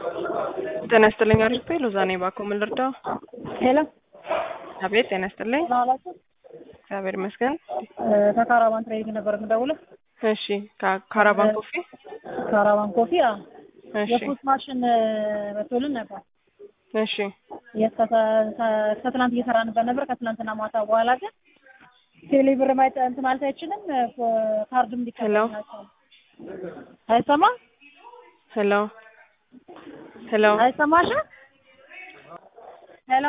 ጤና ይስጥልኝ አሪፍ ሎዛ ነኝ ባኮ ምን ልርዳው? ሄሎ አቤት ጤና ይስጥልኝ ደህና ዋላችሁ? እግዚአብሔር ይመስገን። ከካራቫን ትሬኒንግ ነበር የምደውለው። እሺ ካ- ካራቫን ኮፊ ካራቫን ኮፊ አዎ። እሺ የፉት ማሽን መቶልን ነበር። እሺ እስከ ትናንት እየሰራንበት ነበር። ከትናንትና ማታ በኋላ ግን ቴሌ ብር ማይጠ እንትን ማለት አይችልም። ካርድም ሊቀበል ሄሎ አይሰማም ሄሎ ሄሎ አይሰማሽም? ሄሎ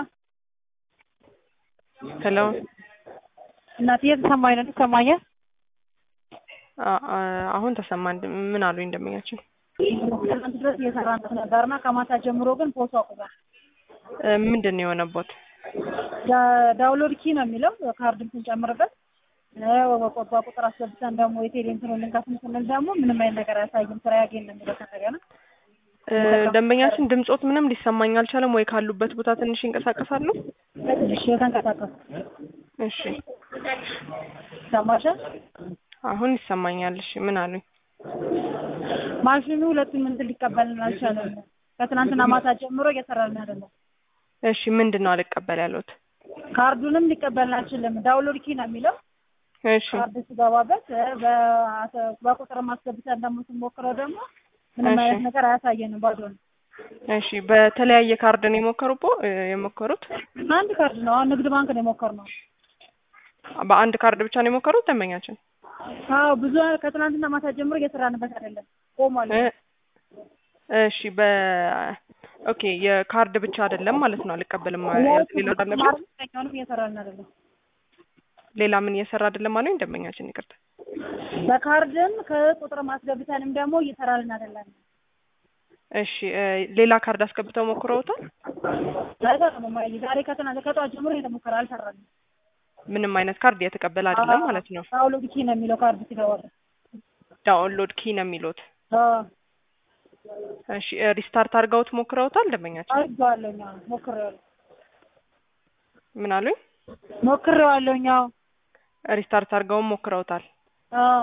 ሄሎ እናት እየተሰማኝ ነው። ትሰማኛል? አ- አ- አሁን ተሰማ እንድ- ምን አሉኝ እንደምኛችን ትናንት ድረስ እየሰራንበት ነበርና ከማታ ጀምሮ ግን ፖስቱ አቁሟል። እ፣ ምንድን ነው የሆነቦት? ዳ- ዳውንሎድ ኪ ነው የሚለው ካርድም ስንጨምርበት በቆባ ቁጥር አስገብተን ደግሞ የቴሌ እንትኑን ልንከፍል ስንል ደግሞ ምንም አይነት ነገር አያሳይም። ስራ ያገኝ ነው የሚለው ከእንደገና እ፣ ደንበኛችን ድምጾት ምንም ሊሰማኝ አልቻለም ወይ ካሉበት ቦታ ትንሽ ይንቀሳቀሳሉ? እሺ የተንቀሳቀሱ እሺ ሰማሻል። አሁን ይሰማኛል። እሺ ምን አሉኝ? ማሽኑ ሁለቱም እንትን ሊቀበልን አልቻለም። ከትናንትና ማታ ጀምሮ እየሰራልን አይደለም። እሺ ምንድን ነው አልቀበል ያሉት? ካርዱንም ሊቀበልን አልችልም። ዳውንሎድ ኪ ነው የሚለው እሺ ካርድ ሲገባበት በ- በቁጥር ማስገብተን ደግሞ ስንሞክረው ደግሞ ምንም እሺ። አይነት ነገር አያሳየንም። ባዶ ነው። እሺ በተለያየ ካርድ ነው የሞከሩቦ እ፣ የሞከሩት? አንድ ካርድ ነው። አሁን ንግድ ባንክ ነው የሞከርነው። በአንድ ካርድ ብቻ ነው የሞከሩት ደንበኛችን? አዎ ብዙ ከትናንትና ማታ ጀምሮ እየሰራንበት አይደለም፣ ቆሟል። እ፣ እሺ በ ኦኬ የካርድ ብቻ አይደለም ማለት ነው አልቀበልም ያሉት ሌላ አለበት? ማርኛውንም እየሰራን አይደለም። ሌላ ምን እየሰራ አይደለም አሉኝ ደንበኛችን? ይቅርታ በካርድም ከቁጥር ማስገብተንም ደግሞ እየሰራልን አይደለም። እሺ እ፣ ሌላ ካርድ አስገብተው ሞክረውታል? አይሰራም። እማዬ ዛሬ ከትናንት ከጠዋት ጀምሮ እየተሞከረ አልሰራንም። ምንም አይነት ካርድ እየተቀበለ አይደለም ማለት ነው። ዳውንሎድ ኪ ነው የሚለው ካርድ ሲገባል። ዳውንሎድ ኪ ነው የሚሉት። አዎ እሺ እ፣ ሪስታርት አድርገውት ሞክረውታል ደንበኛችን? አድርጌዋለሁኝ። አዎ ሞክሬዋለሁ ምን አሉኝ? ሞክሬዋለሁኝ። አዎ ሪስታርት አድርገውም ሞክረውታል። አዎ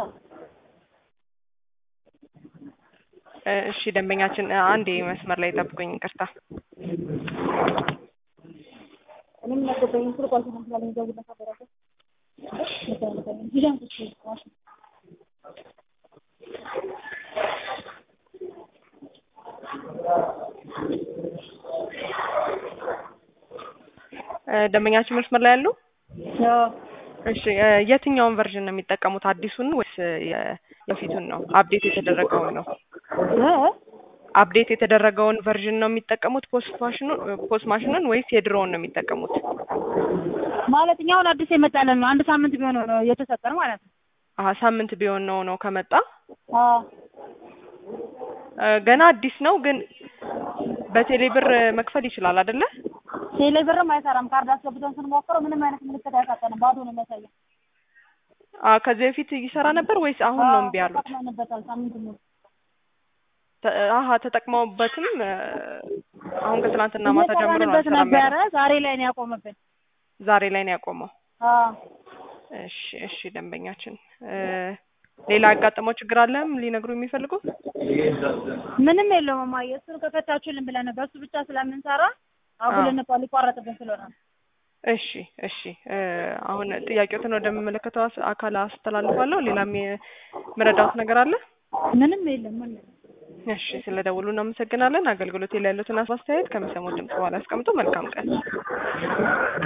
እ፣ እሺ ደንበኛችን እ፣ አንዴ መስመር ላይ ጠብቁኝ፣ ይቅርታ። እኔም ነገበኝ ስልክ አልተሰማም ስላለኝ ደውልለት ነበረ። ሂዳን ቁጭ በይ። እ፣ ደንበኛችን መስመር ላይ ያሉ? አዎ እሺ እ፣ የትኛውን ቨርዥን ነው የሚጠቀሙት? አዲሱን ወይስ የ- የፊቱን ነው? አፕዴት የተደረገውን ነው? እ? አፕዴት የተደረገውን ቨርዥን ነው የሚጠቀሙት ፖስት ማሽኑን ፖስት ማሽኑን ወይስ የድሮውን ነው የሚጠቀሙት? ማለት እኛ አሁን አዲስ የመጣለን ነው። አንድ ሳምንት ቢሆን ነው የተሰጠን ማለት ነው። አሀ ሳምንት ቢሆን ነው ነው ከመጣ አዎ እ፣ ገና አዲስ ነው ግን በቴሌ ብር መክፈል ይችላል አይደለ? ቴሌ ብርም አይሰራም። ካርድ አስገብተን ስንሞክረው ምንም አይነት ምልክት አይሰጠንም። ባዶ ነው የሚያሳየው። አ ከዚህ በፊት ይሰራ ነበር ወይስ አሁን ነው እምቢ ያሉት? ተጠቅመንበታል ሳምንት ሙሉ። ተ- አሀ ተጠቅመውበትም እ፣ አሁን ከትናንትና ማታ ጀምሮ ነው እየሰራንበት አልሰራም ነበረ። ያለው። ዛሬ ላይ ነው ያቆመብን። ዛሬ ላይ ነው ያቆመው። አዎ እሺ እሺ ደንበኛችን እ፣ ሌላ ያጋጠመው ችግር አለም ሊነግሩ የሚፈልጉ? ምንም የለውም እማዬ። እሱን ከፈታችሁልን ብለን በእሱ ብቻ ስለምንሰራ አጉል አዎ። እንኳን ሊቋረጥብን ስለሆነ ነው። እሺ እሺ እ፣ አሁን ጥያቄዎትን ወደሚመለከተው አስ- አካል አስተላልፋለሁ። ሌላም የምረዳውት ነገር አለ? ምንም የለም። ምንም እሺ ስለ ደውሉ እናመሰግናለን። አገልግሎት ላይ ያሉትን አስተያየት ከሚሰሙት ድምጽ በኋላ ያስቀምጡ። መልካም ቀን።